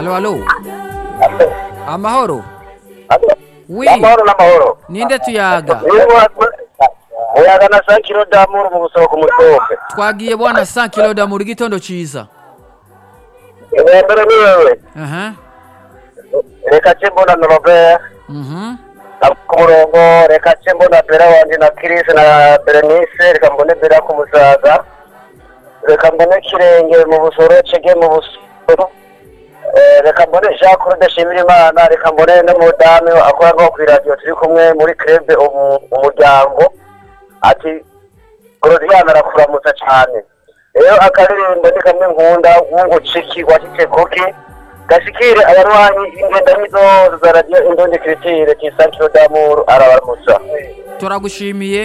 alo alo amahoro wi amahoro n'amahoro ninde tuyaga muyaga na sankiro damuru mu busoko ku musoke twagiye bwana 100 kilo da mu gitondo ciza mbere ni wewe aha reka ce mbona na robert mhm ku murongo reka ce mbona bera wanje na Chris na berenice reka mbone bera ku musaga reka mbone kirenge mu busoro cege mu busoro Eh, reka mbone jean claude shimira imana reka mbone n'umudamu akora nko kw'iradiyo turi kumwe muri krebe umuryango ati gorodiana arakuramutsa cyane rero akaririmbo ni kamwe nkunda w'unguciki washitse kuki gashikire abarwanyi ingendanyi zose za radiyo indondi kiritire tisankiro damuru arabaramutsa turagushimiye